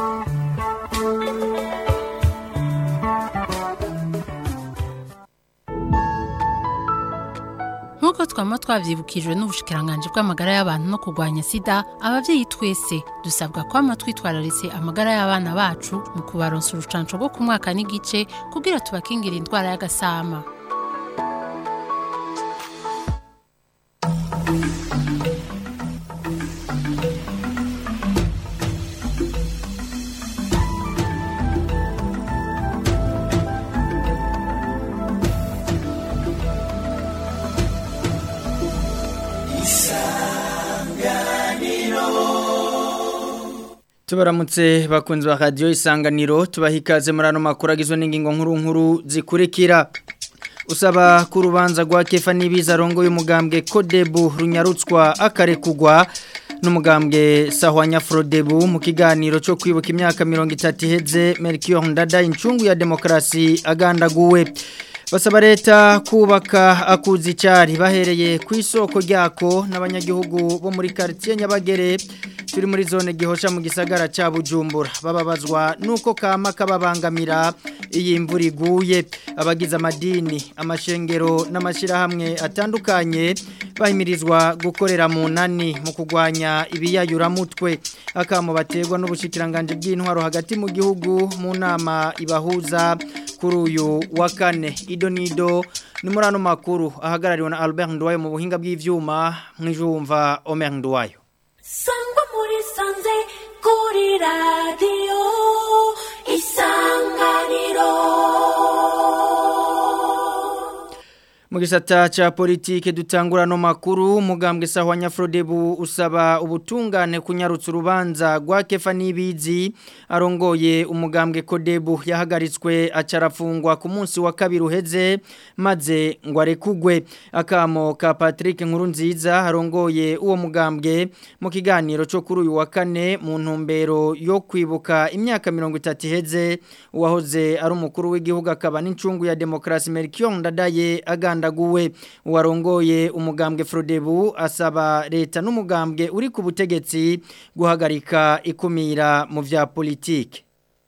nk'uko twaba twabyibukijwe n'ubushikiranganje bw'amagara y'abantu no kurwanya sida ababyeyi twese dusabwa kwama twitwararitse amagara y'abana bacu mu kubaronsa urucanco rwo ku mwaka n'igice kugira tubakingire indwara y'agasama tubaramutse bakunzi ba radiyo isanganiro tubaha ikaze muri ano makuru agizwe n'ingingo nkuru nkuru zikurikira usaba ko urubanza rwa kefa n'ibiza arongo y'umugambwe kodebu runyarutswa akarekugwa n'umugambwe sahwanya forodebu mu kiganiro cyo kwibuka imyaka mirongo itatu iheze merikiyoro ndada incungu ya demokarasi agandaguwe basaba leta kubaka akuzi cyari bahereye ku isoko ryako n'abanyagihugu bo muri quartier Nyabagere turi muri zone gihosha mu gisagara ca Bujumbura bababazwa nuko kama kababangamira iyi imvura iguye abagize amadini amashengero n'amashirahamwe atandukanye bahimirizwa gukorera mu nani mu kugwanya ibiyayuramutwe akamo baterwa n'ubushikiranganje bw'intwaro hagati mu gihugu mu nama ibahuza kuri uyu wa kane ido nido ni muri ano makuru ahagarariwe na Albert Nduwayo mu buhinga bw'ivyuma mwijumva Omer Nduwayo sangwa muri sanze kuri radiyo isanganiro mu gisata cya politike dutangura no makuru umugambwe sahwanya Frodebu usaba ubutungane kunyarutsa urubanza rwa Kefa Nibizi arongoye umugambwe Kodebu yahagaritswe acarafungwa ku munsi wa kabiri uheze maze ngo arekugwe akamo ka Patrick Nkurunziza arongoye uwo mugambwe mu kiganiro cyo kuri uyu wa kane mu ntumbero yo kwibuka imyaka 30 iheze uwahoze ari umukuru w'igihugu akaba n'incungu ya demokrasi Melchior Ndadaye aganda ndaguwe uwarongoye umugambwe Frodebu asaba leta n'umugambwe uri ku butegetsi guhagarika ikumira mu vya politike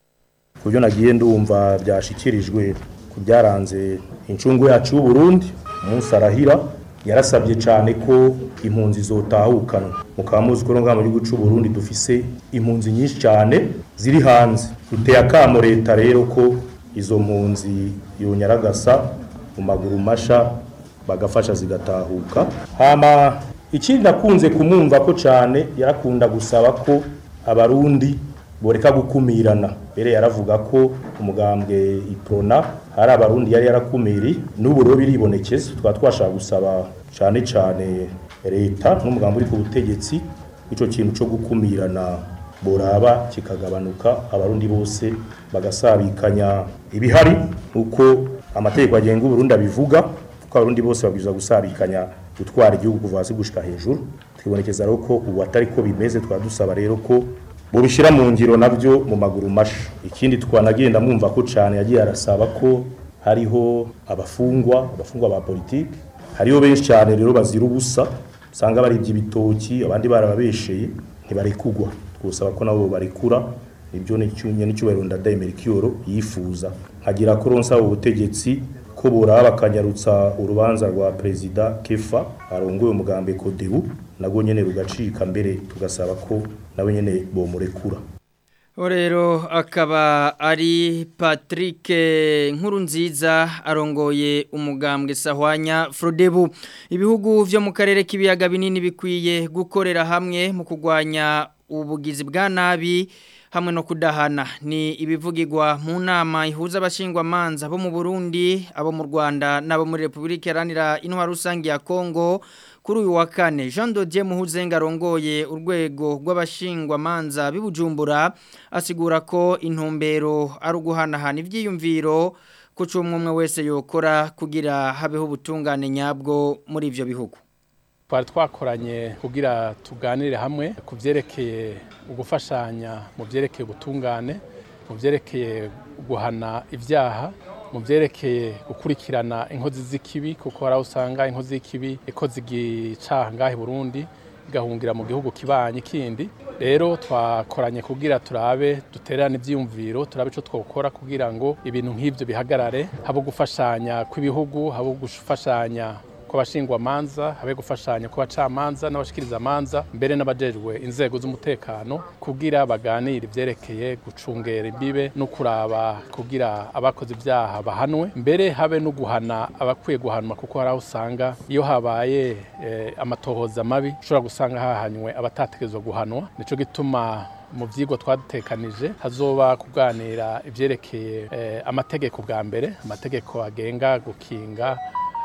kubyo nagiye ndumva byashikirijwe ku byaranze incungu yacu y'u Burundi umunsi arahira yarasabye cyane ko impunzi zotahukanwa mukaba muzi ko ngaha mu gihugu cy'u Burundi dufise impunzi nyinshi cyane ziri hanze duteye akamo leta rero ko izo mpunzi yonyaragasa mu maguru masha bagafasha zigatahuka hama ikindi nakunze kumwumva ko cyane yarakunda gusaba ko abarundi boreka gukumirana mbere yaravuga ko umugambwe iprona hari abarundi yari yarakumiri n'ubu rero biribonekeza twaba twashaka gusaba cyane cyane leta n'umugambi uri ku butegetsi icyo kintu cyo gukumirana boraba kikagabanuka abarundi bose bagasabikanya ibihari uko amategeko agenga uburundi abivuga ko abarundi bose babwirizwa gusabikanya gutwara igihugu kuva hasi gushika hejuru twibonekeza rero ko ubu atari ko bimeze twaba dusaba rero ko bubishyira mu ngiro nabyo mu maguru masha ikindi twanagenda mwumva ko cyane yagiye arasaba ko hariho abafungwa abafungwa ba politiki hariho benshi cyane rero bazira ubusa usanga baribye ibitoki abandi barababesheye ntibarekugwa twusaba ko nabo barekura ibyo ni n'icyubahiro ndadaye merikiyoro yifuza nkagira ko ronsa ubutegetsi ko buraba bakanyarutsa urubanza rwa perezida kefa arongoye umugambi kodebu nabwo nyine rugacika mbere tugasaba ko nawe nyine bomurekura rero akaba ari patrick nkurunziza arongoye umugambwe sahwanya frodebu ibihugu byo mu karere k'ibiyaga binini bikwiye gukorera hamwe mu kurwanya ubugizi bwa nabi hamwe no kudahana ni ibivugirwa mu nama ihuza abashingwamanza bo mu Burundi abo mu Rwanda n'abo muri Republika Iharanira Intwaro Rusange ya Kongo kuri uyu wa kane Jean Dodier Muhuzenga arongoye urwego rw'abashingwamanza bibujumbura asigura ko intumbero ari uguhanahana ivyiyumviro ko umwe wese yokora kugira habeho ubutungane nyabwo muri ivyo bihugu twari twakoranye kugira tuganire hamwe ku byerekeye ugufashanya mu byerekeye ubutungane mu byerekeye guhana ibyaha mu byerekeye gukurikirana inkozi z'ikibi kuko hari aho usanga inkozi z'ikibi ikoze igicaha ngahe Burundi igahungira mu gihugu kibanye kindi rero twakoranye kugira turabe duterane ivyiyumviro turabe ico twokora kugira ngo ibintu nk'ivyo bihagarare habo gufashanya kw'ibihugu habo gufashanya kw'abashingwa manza habe gufashanya kw'abacamanza n'abashikiriza manza mbere n'abajejwe inzego z'umutekano kugira baganire ivyerekeye gucungera imbibe no kuraba kugira abakoze ivyaha bahanwe mbere habe no guhana abakwiye guhanwa kuko hari aho usanga iyo habaye eh, amatohoza mabi ushobora gusanga hahanywe abatategerezwa guhanwa nico gituma mu vyigwa twadutekanije hazoba kuganira ivyerekeye eh, amategeko bwa mbere amategeko agenga gukinga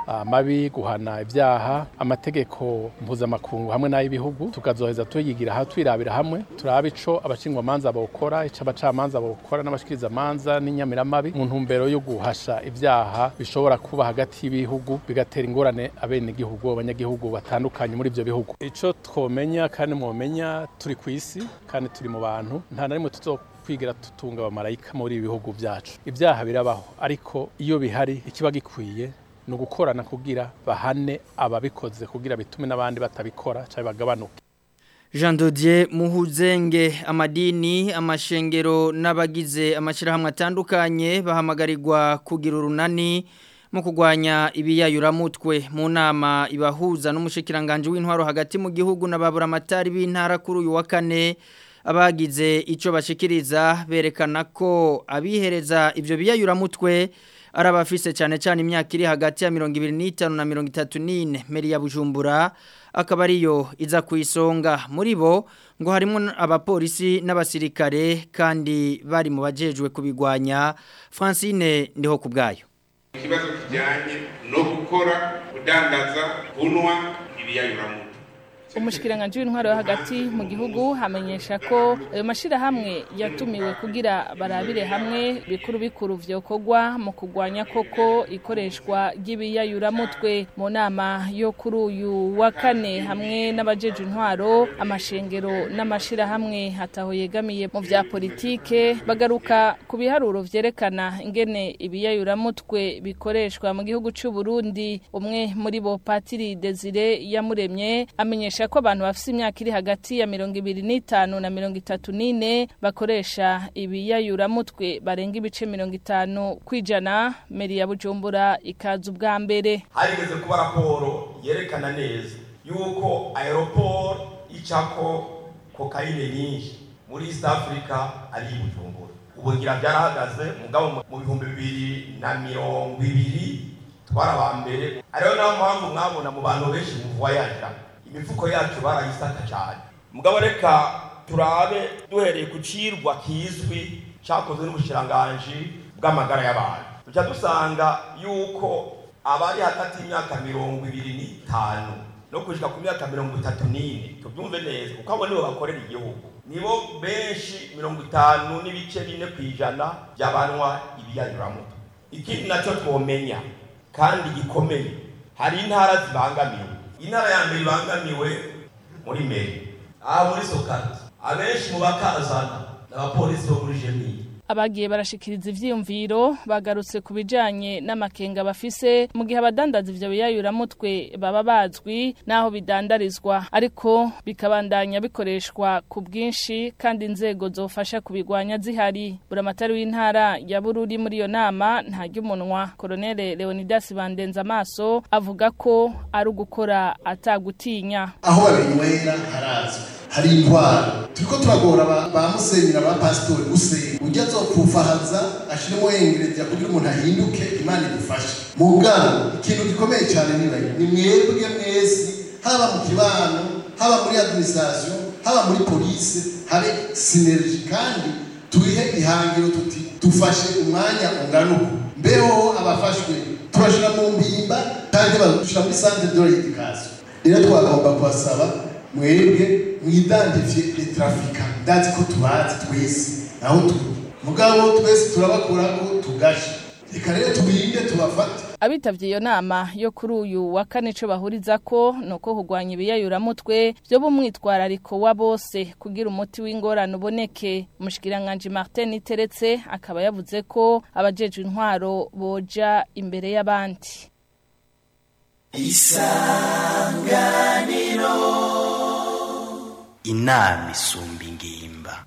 amabi guhana ibyaha amategeko mpuzamakungu hamwe n'ay'ibihugu tukazoheza tuyigira aha twirabira hamwe turabe ico abashingwamanza bawukora ico abacamanza bawukora n'abashikirizamanza n'inyamiramabi mu ntumbero yo guhasha ibyaha bishobora kuba hagati y'ibihugu bigatera ingorane abenegihugu abanyagihugu batandukanye muri ivyo bihugu ico twomenya kandi mwomenya turi ku isi kandi turi mu bantu nta na rimwe tuzo kwigira tutunga abamarayika muri ibi bihugu byacu ibyaha birabaho ariko iyo bihari ikiba gikwiye ni ugukorana kugira bahane ababikoze kugira bitume n'abandi batabikora cyangwa bagabanuke Jean Dodier Muhuzenge amadini amashengero n'abagize amashirahamwe atandukanye bahamagarirwa kugira urunani mu kugwanya ibiyayuramutwe mu nama ibahuza n'umushikiranganje w'intwaro hagati mu gihugu n'ababura amatari b'intara kuri uyu wa kane abagize ico bashikiriza berekana ko abihereza ivyo biyayuramutwe arabafise cyane cyane imyaka iri hagati ya 25 na 34 meri ya Bujumbura akaba ariyo iza ku isonga muri bo ngo harimo abapolisi n'abasirikare kandi bari mu bajejwe kubigwanya Francine ndiho kubgayo ikibazo kijyanye no gukora kudandaza kunwa ibiyayuramutwe umushikiranganje w'intwaro yo hagati mu gihugu hamenyesha ko ayo mashirahamwe yatumiwe kugira barabire hamwe bikuru bikuru vyokorwa mu kugwanya koko ikoreshwa ry'ibiyayuramutwe mu nama yo kuri uyu wa kane hamwe n'abajeje intwaro amashengero n'amashirahamwe hataho yegamiye mu vya politike bagaruka ku biharuro vyerekana ingene ibiyayuramutwe bikoreshwa mu gihugu c'u Burundi umwe muri bo Patiri Desire yamuremye amenyesha ko abantu bafite imyaka iri hagati ya mirongo ibiri n'itanu na mirongo itatu n'ine bakoresha ibiyayuramutwe barenga ibice mirongo itanu kwijana meri ya bujumbura ikaza ubwa mbere harigeze kuba raporo yerekana neza yuko aeroport icako kokayine nyinshi muri east africa ari bujumbura ubu ngira byarahagaze mugabo mu bihumbi bibiri na mirongo ibiri twari aba mbere ariyo nayo mpamvu mwabona mu bantu benshi muvoyaja imifuko yacu barayisaka cyane mugabo reka turabe duhereye ku cirwa kizwi cyakozwe n'ubushiranganji bw'amagara y'abantu duca dusanga yuko abari hagati y'imyaka mirongo ibiri n'itanu no kushika ku myaka mirongo itatu n'ine tubyumve neza kuko abo nibo bakorera igihugu nibo benshi mirongo itanu n'ibice bine ku ijana by'abanywa ibiyanyuramutwe ikindi nacyo twomenya kandi gikomeye hari intara zibangamiwe intara ya mbere ibangamiwe muri meri aha muri sokati abenshi mu bakazana ni abapolisi bo muri jemini abagiye barashikiriza ivyiyumviro bagarutse ku bijanye n'amakenga bafise mu gihe abadandaza ivyo biyayuramutwe baba bazwi n'aho bidandarizwa ariko bikabandanya bikoreshwa ku bwinshi kandi inzego zofasha kubigwanya zihari buramatari w'intara ya bururi muri iyo nama ntarya umunwa koloneli leonidas bandenza amaso avuga ko ari ugukora atagutinya aho babinywera harazwi hari intwaro turiko turagora ba, ba musenyera ba pasitori gusenga ujya azopfufahaza ashiremo yengereza kugira umuntu ahinduke imana idufashe mu ngano ikintu gikomeye cyane nibaye ni mwebwe mwese haba mu kibano haba muri administration haba muri polisi habe sinergi kandi turihe ihangiro tuti dufashe umwanya ungana uku mbeho abafashwe tubashira mu mpimba kandi badushira muri centre de l'éducation rero twagomba kubasaba mwebwe mwidandifiye les trafiquants ndazi ko tubazi twese aho turi mugabo twese turabakora ko tugashe reka rero tubirinde tubafate abitavye iyo nama yo kuri uyu wa kane ico bahuriza ko nuko kugwanya ibiyayuramutwe vyo bumwitwarariko wa bose kugira umuti w'ingorane uboneke umushikiranganje Martin Iteretse akaba yavuze ko abajejwe intwaro boja imbere y'abandi isanganiro inama isumba ingimba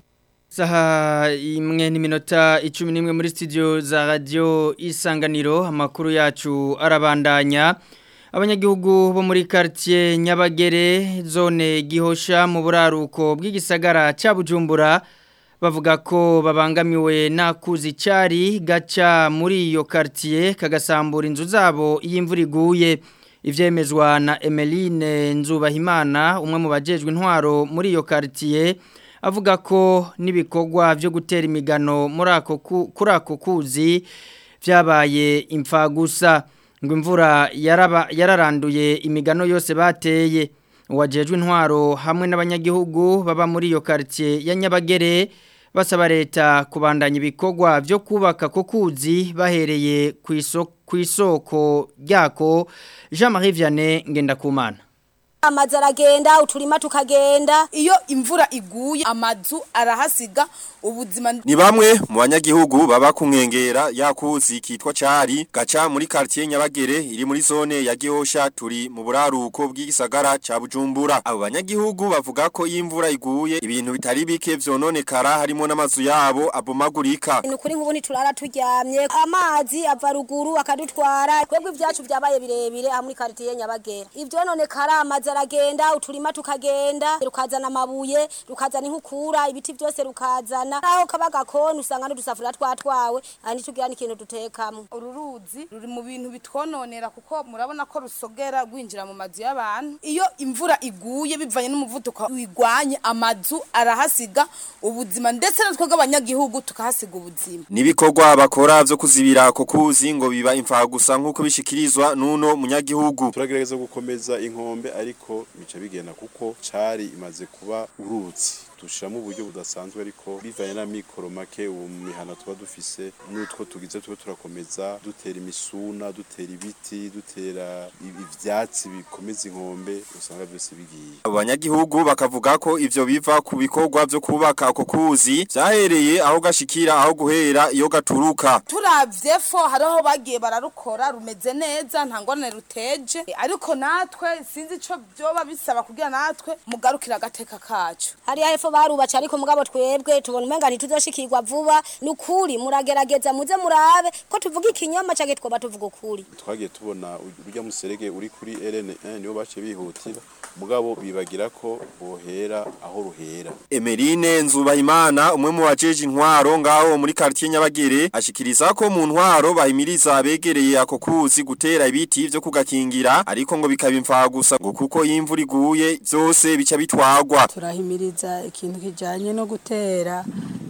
Saha imwe n'iminota icumi n'imwe muri studio za radio isanganiro amakuru yacu arabandanya abanyagihugu bo muri quartier Nyabagere zone Gihosha mu buraruko bw'igisagara ca Bujumbura bavuga ko babangamiwe nakuzi cari gaca muri iyo quartier kagasambura inzu zabo iyo imvura iguye ivyemezwa na Emeline Nzubahimana umwe mu bajejwe intwaro muri iyo quartier avuga ko n'ibikorwa byo gutera imigano muri ako kuri ako kuzi byabaye imfagusa ngo imvura yaraba yararanduye imigano yose bateye uwajejwe intwaro hamwe n'abanyagihugu baba muri iyo quartier ya Nyabagere basaba leta kubandanya ibikorwa byo kubaka ko kuzi bahereye ku isoko ryako Jean Marie Vianney Ngendakumana amazu aragenda uturima tukagenda iyo imvura iguye amazu arahasiga ubuzima ni bamwe mu banyagihugu baba ku nkengera yakuzi kitwa cari gaca muri quartier Nyabagere iri muri zone ya Gihosha turi mu buraruko bw'igisagara ca Bujumbura abo banyagihugu bavuga ko imvura iguye ibintu bitari bike vyononekara harimo n'amazu yabo abomagurika ni kuri nk'ubu turara turyamye amazi ava ruguru akadutwara twebwe ibyacu byabaye birebire aha muri quartier Nyabagere ivyo nonekara amazi aragenda uturima tukagenda rukazana amabuye rukazana inkukura ibiti byose rukazana aho kaba gakoni usanga n'udusafuriya twatwawe ani tugira n'ikintu dutekamo uru ruzi ruri mu bintu bitwononera kuko murabona ko rusogera rwinjira mu mazu y'abantu iyo imvura iguye bivanye n'umuvuduko wigwanye amazu arahasiga ubuzima ndetse natwe bw'abanyagihugu tukahasiga ubuzima nibikorwa bakora byo kuzibira ako kuzi ngo biba imfagusa nk'uko bishikirizwa n'uno munyagihugu turagerageza gukomeza inkombe ariko bica bigenda kuko cari imaze kuba uruzi dushiramo uburyo budasanzwe ariko bivanye na mikoro make uwo mihana tuba dufise n'utwo tugize tube turakomeza dutera imisuna dutera ibiti dutera ivyatsi bikomeza inkombe usanga byose bigiye abo banyagihugu bakavuga ko ivyo biva ku bikorwa vyo kubaka ako kuzi vyahereye aho gashikira aho guhera iyo gaturuka turavye fo hariho bagiye bararukora rumeze neza nta ngorane ruteje ariko natwe sinzi ico vyoba bisaba kugira natwe mugarukira agateka kacu hariya hepfo barubaca ariko mugabo twebwe tubona umenga ntituzoshikirwa vuba nukuri muragerageza muze murabe ko tuvuga ikinyoma canke twoba tuvuga ukuri twagiye tubona urya muserege uri kuri RN1 niyo bace bihutira mugabo bibagira ko bohera aho ruhera Emeline Nzubahimana umwe mu bajeje intwaro ngaho muri quartier Nyabagere ashikiriza ko mu ntwaro bahimiriza abegereye ako kuzi gutera ibiti vyo kugakingira ariko ngo bikaba imfagusa ngo kuko imvura iguye byose bica bitwagwa turahimiriza ikintu kijanye no gutera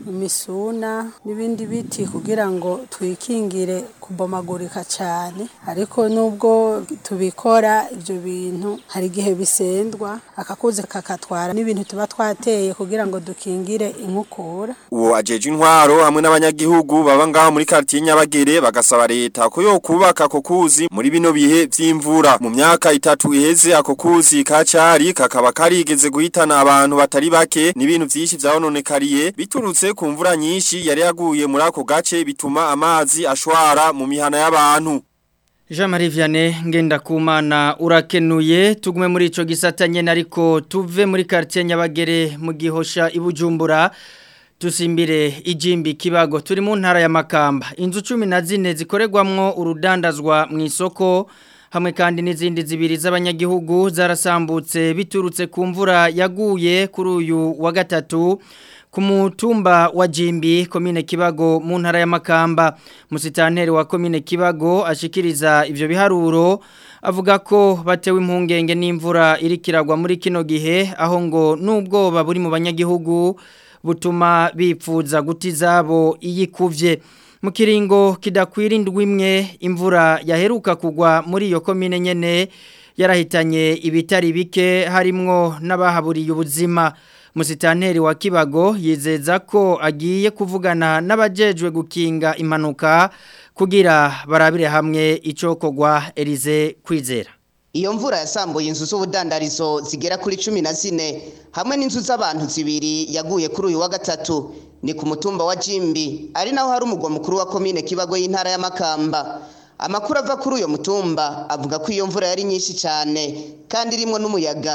imisuna n'ibindi biti kugira ngo twikingire kubomagurika cyane ariko nubwo tubikora ibyo bintu hari igihe bisendwa akakuze kakatwara n'ibintu tuba twateye kugira ngo dukingire inkukura uwo ajeje intwaro hamwe n'abanyagihugu baba ngaho muri quartier Nyabagere bagasaba leta ko yo kubaka ako kuzi muri bino bihe vy'imvura mu myaka itatu iheze ako kuzi kacari kakaba karigeze guhitana abantu batari bake n'ibintu vyinshi vyabononekariye biturutse ku mvura nyinshi yari yaguye muri ako gace bituma amazi ashwara mu mihana y'abantu Jean Marie Vianney Ngendakumana urakenuye tugume muri ico gisata nyene ariko tuve muri quartier Nyabagere mu gihosha ibujumbura tusimbire ijimbi kibago turi mu ntara ya Makamba inzu 14 zikoregwamwo urudandazwa mu isoko hamwe kandi n'izindi zibiri z'abanyagihugu zarasambutse biturutse ku mvura yaguye kuri uyu wa gatatu ku mutumba wa Jimbi komine Kibago mu ntara ya Makamba musitanteri wa komine Kibago ashikiriza ivyo biharuro avuga ko batewe impungenge n'imvura irikiragwa muri kino gihe aho ngo nubwoba buri mu banyagihugu butuma bipfuza guti zabo iyikuvye mu kiringo kidakwira indwi imwe imvura yaheruka kugwa muri iyo komine nyene yarahitanye ibitari bike harimwo n'abahaburiye ubuzima musitanteri wa Kibago yizeza ko agiye kuvugana n'abajejwe gukinga impanuka kugira barabire hamwe icokogwa Elize kwizera Iyo mvura yasambuye inzu z'ubudandarizo zigera kuri cumi na zine hamwe n'inzu z'abantu zibiri yaguye kuri uyu wa gatatu ni ku mutumba wa Jimbi ari naho hari umugwa mukuru wa komine Kibago y'intara ya Makamba amakuru ava kuri uyo mutumba avuga ko iyo mvura yari nyinshi cyane kandi irimo n'umuyaga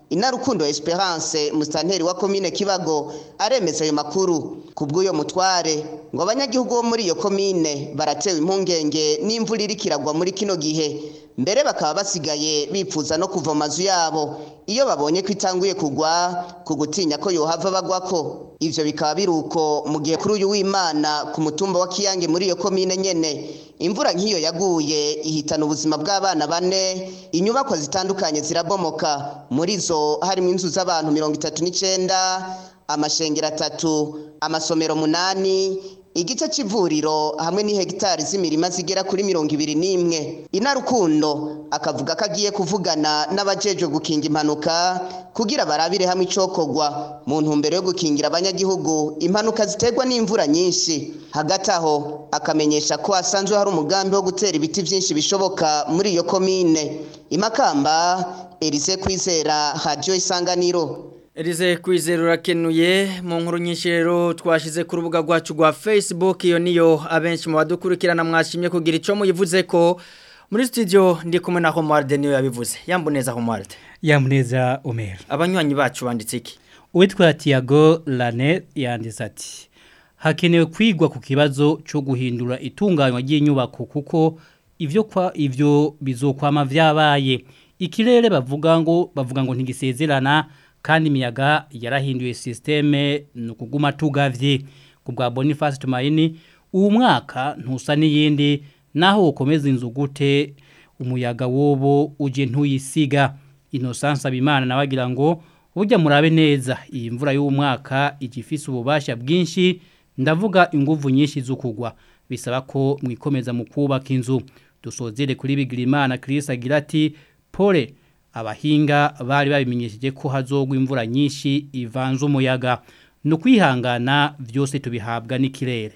inarukundo Esperance musitanteri wa komine Kibago aremeza ayo makuru kubw'uyo mutware ngo abanyagihugu bo muri iyo komine baratewe impungenge n'imvura iriko iragwa muri kino gihe mbere bakaba basigaye bipfuza no kuva mu mazu yabo iyo babonye ko itanguye kugwa ku gutinya ko yohava bagwako ivyo bikaba biri uko mu gihe kuri uyu w'imana ku mutumba wa kiyange muri iyo komine nyene imvura nk'iyo yaguye ihitana ubuzima bw'abana bane inyubako zitandukanye zirabomoka muri zo harimo inzu z'abantu mirongo itatu n'icenda amashengero atatu amasomero munani igice c'ivuriro hamwe n'ihegitari z'imirima zigera kuri mirongo ibiri n'imwe inarukundo akavuga ko agiye kuvugana n'abajejwe gukinga impanuka kugira barabire hamwe icokorwa mu ntumbero yo gukingira abanyagihugu impanuka ziterwa n'imvura nyinshi hagati aho akamenyesha ko hasanzwe hari umugambi wo gutera ibiti vyinshi bishoboka muri iyo komine imakamba Elise Kwizera Radio Isanganiro Elize kwizera urakenuye mu nkuru nyinshi rero twashize ku rubuga rwacu rwa Facebook iyo niyo abenshi mu badukurikirana mwashimye kugira ico muyivuze ko muri studio ndi kumwe na Homarde niyo yabivuze yamboneza Homarde Yamuneza Omer abanywanyi bacu banditse iki Uwitwa Tiago Lane yanditse ati hakenewe kwigwa ku kibazo cyo guhindura itunganywa ry'inyubako kuko ivyo kwa ivyo bizokwama vyabaye ikirere bavuga ngo bavuga ngo ntigisezerana kandi imiyaga yarahinduye systeme nukuguma tugavye kubwa Boniface Tumaini uwo mwaka ntusa n'iyindi naho ukomeza inzu gute umuyaga wobo uje ntuyisiga Innocence Abimana nabagira ngo burya murabe neza iyi mvura y'uwo mwaka igifise ububasha bwinshi ndavuga inguvu nyinshi z'ukugwa bisaba ko mwikomeza mu kubaka inzu dusozere kuri Bigirimana Chris agira ati pole abahinga bari babimenyesheje ko hazogwa imvura nyinshi ivanze umuyaga no kwihangana byose tubihabwa n'ikirere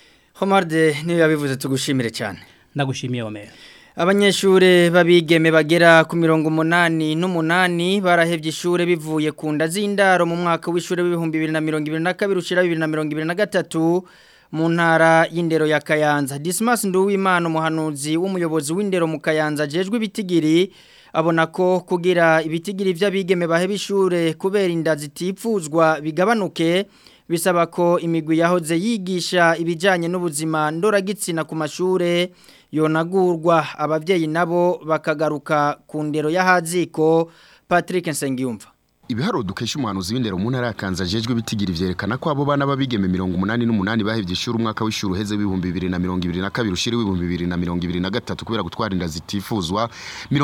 Homarde niyo yabivuze tugushimire cyane ndagushimiye Omer Abanyeshure babigeme bagera ku mirongo umunani n'umunani barahevye ishure bivuye ku nda z'indaro mu mwaka w'ishure w'ibihumbi bibiri na mirongo ibiri na kabiri ushira bibiri na mirongo ibiri na gatatu mu ntara y'indero ya Kayanza Dismas Nduwimana umuhanuzi w'umuyobozi w'indero mu Kayanza jejwe ibitigiri abona ko kugira ibitigiri vy'abigeme baheba ishure kubera inda zitipfuzwa bigabanuke bisaba ko imigwi yahoze yigisha ibijanye n'ubuzima ndoragitsina ku mashure yonagurwa abavyeyi nabo bakagaruka ku ndero y'ahaziko Patrick Nsengiyumva Ibiharo dukesha umuhanuzi w'indero mu ntara ya Kanza jejwe bitigiri vyerekana ko abo bana babigeme 188 bahevye ishuri umwaka w'ishuri uheze w'ibihumbi 2022 ushiri w'ibihumbi 2023 kubera gutwara inda zitifuzwa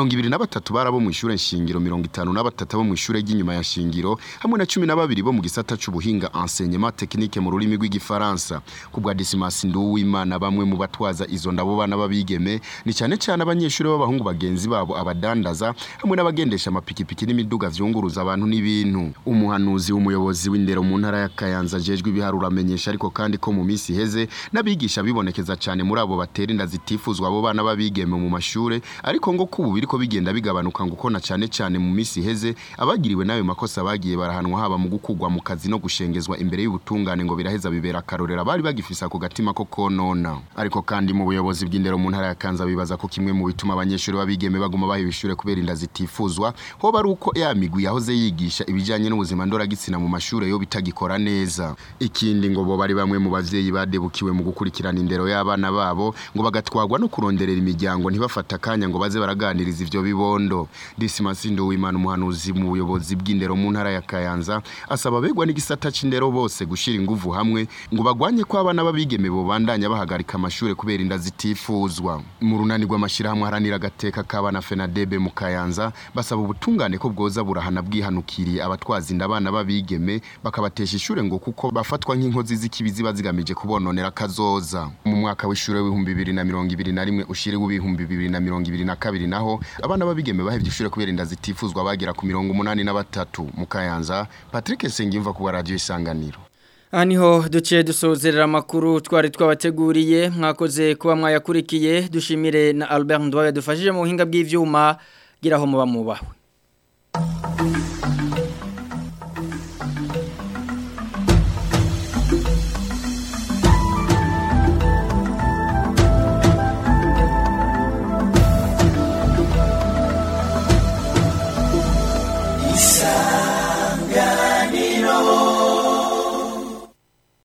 23 barabo mu ishure nshingiro 53 bo mu ishure ry'inyuma ya shingiro hamwe na 12 bo mu gisata c'ubuhinga enseignement technique mu rurimi rw'igifaransa kubwa Dismas Nduwimana bamwe mu batwaza izo ndabo bana babigeme ni cyane cyane abanyeshuri b'abahungu bagenzi babo abadandaza hamwe n'abagendesha amapikipiki n'imiduga vyunguruza abantu n'ibintu umuhanuzi w'umuyobozi w'indero mu ntara ya Kayanza jejwe ibiharura amenyesha ariko kandi ko mu minsi heze n'abigisha bibonekeza cyane muri abo batera inda zitifuzwa abo bana babigeme mu mashure ariko ngo kubu biriko bigenda bigabanuka ngo kona cyane cyane mu minsi heze abagiriwe nayo makosa bagiye barahanwa haba mu gukugwa mu kazi no gushengezwa imbere y'ubutungane ngo biraheza bibera karorera bari bagifisa ku gatima ko konona ariko kandi mu buyobozi bw'indero mu ntara ya Kanza bibaza ko kimwe mu bituma abanyeshuri babigeme baguma baheba ishure kubera inda zitifuzwa ho bari uko ya migwi yahoze yigisha kwigisha ibijanye n'ubuzima ndoragitsina mu mashure yo bitagikora neza ikindi ngo bo bari bamwe mu bavyeyi badebukiwe mu gukurikirana indero y'abana babo ngo bagatwagwa no kuronderera imiryango ntibafata akanya ngo baze baraganiriza ivyo bibondo Dismas Nduwimana umuhanuzi mu buyobozi bw'indero mu ntara ya Kayanza asaba begwa n'igisata c'indero bose gushira inguvu hamwe ngo bagwanye ko abana babigeme bo bandanya bahagarika amashure kubera inda zitifuzwa mu runani rw'amashirahamwe haranira agateka k'abana Fenadebe mu Kayanza basaba ubutungane ko bwoza burahana bwihanukiriye abatwaza inda abana babigeme bakabatesha ishure ngo kuko bafatwa nk'inkozi z'ikibi ziba zigamije kubononera kazoza mu mwaka w'ishure w'ibihumbi bibiri na mirongo ibiri na rimwe ushire w'ibihumbi bibiri na mirongo ibiri na kabiri naho abana babigeme bahevye ishure kubera inda zitifuzwa bagera ku mirongo umunani na batatu mu Kayanza Patrick Sengimva ku radio isanganiro Aniho duciye dusozerera amakuru twari twabateguriye mwakoze kuba mwayakurikiye dushimire na Albert Ndwaye dufashije mu buhinga bw'ivyuma giraho muba mubahwe